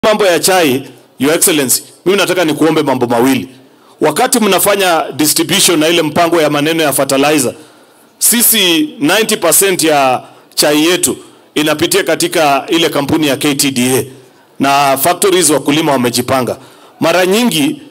mambo ya chai, Your Excellency, mimi nataka nikuombe mambo mawili. Wakati mnafanya distribution na ile mpango ya maneno ya fertilizer, sisi 90% ya chai yetu inapitia katika ile kampuni ya KTDA na factories wakulima wamejipanga. Mara nyingi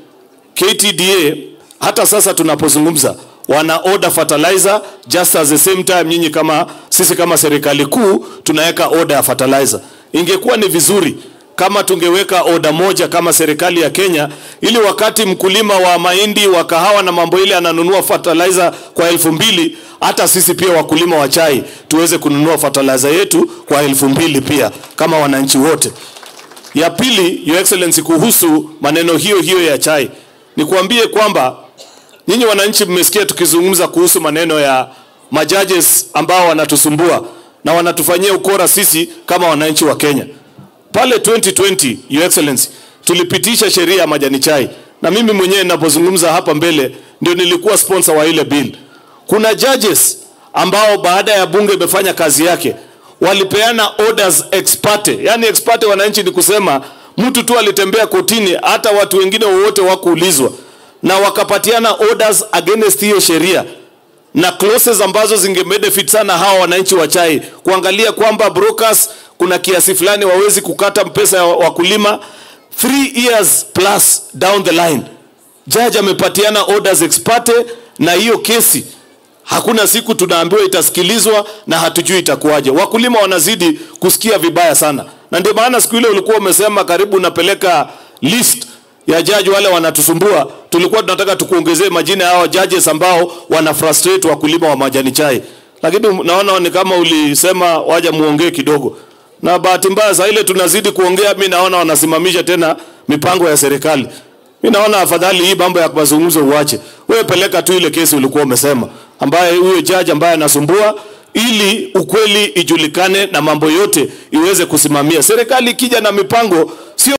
KTDA hata sasa tunapozungumza wana order fertilizer just at the same time nyinyi kama sisi kama serikali kuu tunaweka order ya fertilizer. Ingekuwa ni vizuri kama tungeweka oda moja kama serikali ya Kenya, ili wakati mkulima wa mahindi wa kahawa na mambo ile ananunua fertilizer kwa elfu mbili hata sisi pia wakulima wa chai tuweze kununua fertilizer yetu kwa elfu mbili pia kama wananchi wote. Ya pili, Your Excellency, kuhusu maneno hiyo hiyo ya chai, nikuambie kwamba nyinyi wananchi mmesikia tukizungumza kuhusu maneno ya majudges ambao wanatusumbua na wanatufanyia ukora sisi kama wananchi wa Kenya. Pale 2020 Your Excellency, tulipitisha sheria ya majani chai, na mimi mwenyewe ninapozungumza hapa mbele ndio nilikuwa sponsor wa ile bill. Kuna judges ambao baada ya bunge imefanya kazi yake walipeana orders ex parte. Yani ex parte, wananchi, ni kusema mtu tu alitembea kotini, hata watu wengine wowote wakuulizwa, na wakapatiana orders against hiyo sheria na clauses ambazo zingebenefit sana hawa wananchi wa chai, kuangalia kwamba brokers kuna kiasi fulani wawezi kukata pesa ya wakulima three years plus down the line. Judge amepatiana orders ex parte, na hiyo kesi hakuna siku tunaambiwa itasikilizwa na hatujui itakuwaje. Wakulima wanazidi kusikia vibaya sana, na ndio maana siku ile ulikuwa umesema karibu unapeleka list ya jaji wale wanatusumbua. Tulikuwa tunataka tukuongezee majina ya hao judges ambao wana frustrate wakulima wa majani chai, lakini naona ni kama ulisema waja muongee kidogo, na bahati mbaya saa ile tunazidi kuongea, mi naona wanasimamisha tena mipango ya serikali. Mi naona afadhali hii mambo ya mazungumzo uache, wewe peleka tu ile kesi ulikuwa umesema, ambaye huyo judge ambaye anasumbua ili ukweli ijulikane na mambo yote iweze kusimamia. Serikali ikija na mipango sio